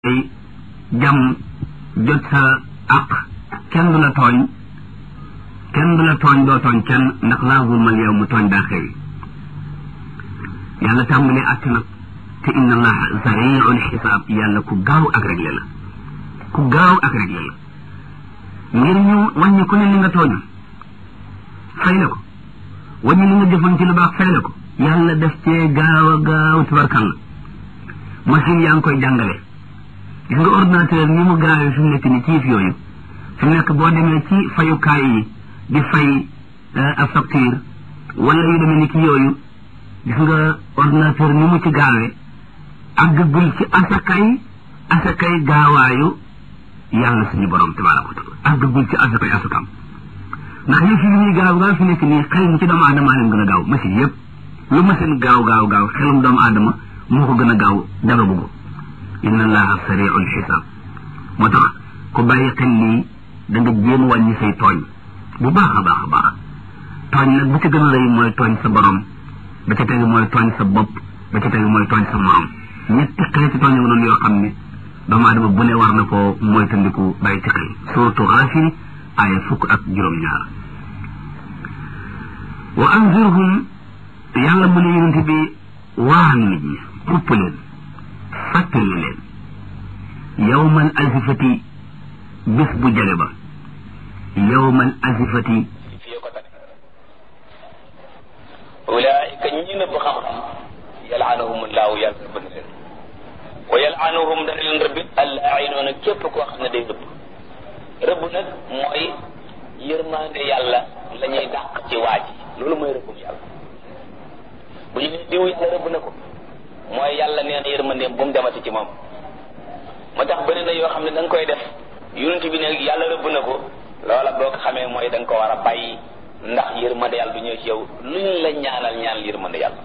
ay jàmm jot sa àq kenn du la tooñ kenn du la tooñ doo tooñ kenn ndax laa zulmal yow mu tooñ daa xewi yàlla tàmbalee àtt nag te inna allaha sariul xisaab yàlla ku gaaw ak réglé la ku gaaw ak réglé la ngir ñu wàññi ku ne li nga tooñ fay la ko wàññi li nga jëfoon ci lu baax fay la ko yàlla def cee gaaw a gaaw tabarkàlla machine yaa ngi koy jàngale gis nga ordinateur ni mu gaawee fi mu nekk ni ci yëf yooyu fi mu nekk boo demee ci fayukaay yi di fay ab facture wala yu demee ni ki yooyu gis nga ordinateur ni mu ci gaawee àggagul ci asakay asakay gaawaayu yàlla suñu borom tabaraka wa taala àggagul ci asakay asakam ndax yëf yi ñuy gaaw gaaw fi nekk nii xel mu ci doomu aadama leen gën a gaaw machine yëpp lu machine gaaw gaaw gaaw xelum doomu aadama moo ko gën a gaaw dara bëgg inna allaha sariul xisaab moo tax ku bàyyi xel lii da nga jéem wàññi say tooñ bu baax a baax a baax tooñ nag bu ci gën a rëy mooy tooñ sa borom ba ca tegu mooy tooñ sa bopp ba ca tegu mooy tooñ sa morom ñetti xeeti tooñ nga noonu yoo xam ne doomu aadama bu ne war na ko mooy tandiku bàyyi ci xel suratu Gaafir aaya fukk ak juróom-ñaar wa anzirhum yàlla mu ne yonent bi waan nit ñi xupp leen fàttali leen yawmal azifati bis bu jale ba yawmal azifati ulaayika ñi nëbb xam-xam yalaanuhum laahu yàlla rëbb na leen wa yalaanuhum dana leen rëbbit allaainuuna képp koo xam ne day rëbb rëbb nag mooy yërmaande yàlla la ñuy dàq ci waa ji loolu mooy rëbbum yàlla bu ñu nee diw yàlla rëbb na ko mooy yàlla nee na yërmandeem bu mu demati ci moom moo tax bëri na yoo xam ne da nga koy def yonent bi ne yàlla rëbb na ko loola boo ko xamee mooy da nga ko war a bàyyi ndax yërmande yàlla du ñëw ci yow luñ la ñaanal ñaan yërmande yàlla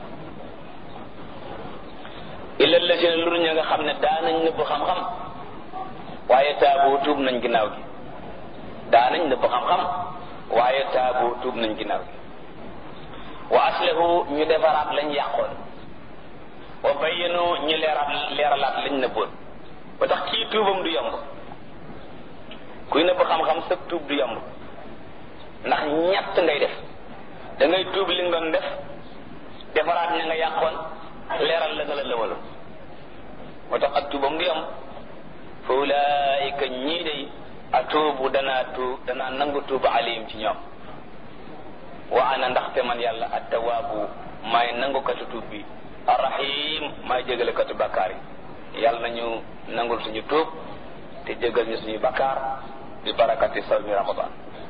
illa lazina lu ña nga xam ne daanañ nëbb xam-xam waaye taabu tuub nañ ginnaaw gi daanañ nëbb xam-xam waaye taabu tuub nañ ginnaaw gi wa aslahu ñu defaraat lañ yàqoon wa bayyanu ñu leeraat leeralaat lañ nëbboon ba tax kii tuubam du yomb kuy nëbb xam-xam sëg tuub du yomb ndax ñett ngay def da ngay tuub li nga doon def defaraat ña nga yàqoon leeral la nga la lëwaloon moo tax ak tuubam du yomb fa ulaayika ñii day atuubu danaa tuub danaa nangu tuuba alayhim ci ñoom wa ana ndaxte man yàlla attawaabu maay nangukatu tuub bi arrahim maay jégalekatu bakkaar yi yàlla nañu nangul suñu tuub te jégal ñu suñu bakkaar bi barakati sawmi ramadan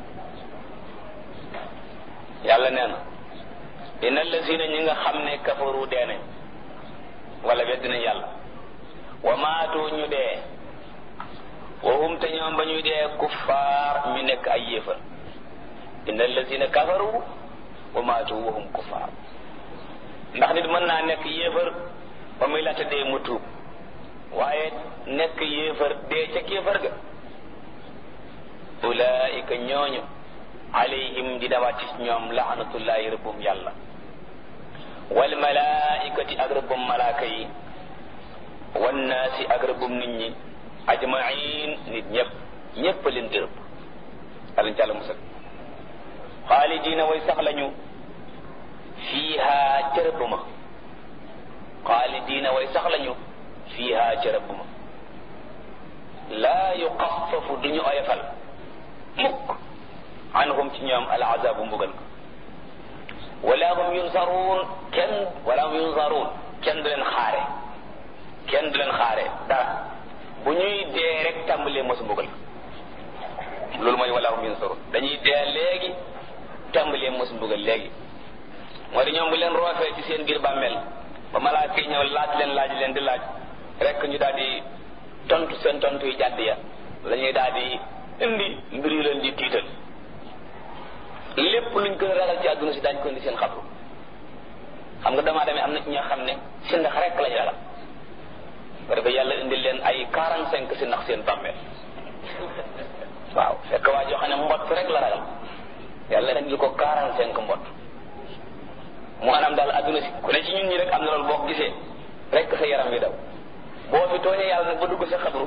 yàlla nee na inna allazina ñi nga xam ne kafaru dee nañ wala weddi nañ yàlla wa maatu ñu dee wa hum te ñoom ba ñuy dee kuffaar ñu nekk ay yéefar inna allazina kafaru wa maatu wa hum kuffaar ndax nit mën naa nekk yéefar ba muy laata dee mu tuub waaye nekk yéefar dee ca kéefar ga ulaika ñooñu alayhim di dawaat ci ñoom laanatullahi rëbbum yàlla wal malaikati ak rëbbum malaaka yi wan naasi ak rëbbum nit ñi ajmain nit ñëpp ñëpp leen di rëbb alañ ci àlla musal xaalidina way sax lañu fiiha ca rëbb ma xaalidina way sax lañu fiiha ca rëbb ma laa yuxaffafu duñu oyofal mukk anhum ci ñoom al azabu mbugal ko wala hum yunsaruun kenn wala hum yunsaruun kenn du leen xaare kenn du leen xaare dara bu ñuy dee rek tàmbalee mosu mbugal ko loolu mooy wala hum yunsaruun dañuy dee léegi tàmbalee mosu mbugal léegi moo di ñoom bu leen roofee ci seen biir bàmmeel ba malaaka yi ñëw laaj leen laaj leen di laaj rek ñu daal di tontu seen tontu yu jàdd ya la ñuy daal di indi mbir yu leen di tiital lépp luñ gën a ragal ci àdduna si daañu ko indi seen xabru xam nga damaa demee am na ci ñoo xam ne si ndax rek lañu ragal ba defee yàlla indi leen ay quarante cinq si ndax seen bàmmeel waaw fekk waa joo xam ne mbott rek la ragal yàlla indi ko quarante cinq mbott mu anam daal àdduna si ku ne ci ñun ñi rek am na loolu boo ko gisee rek sa yaram wi daw boo fi tooñee yàlla nag ba dugg sa xabru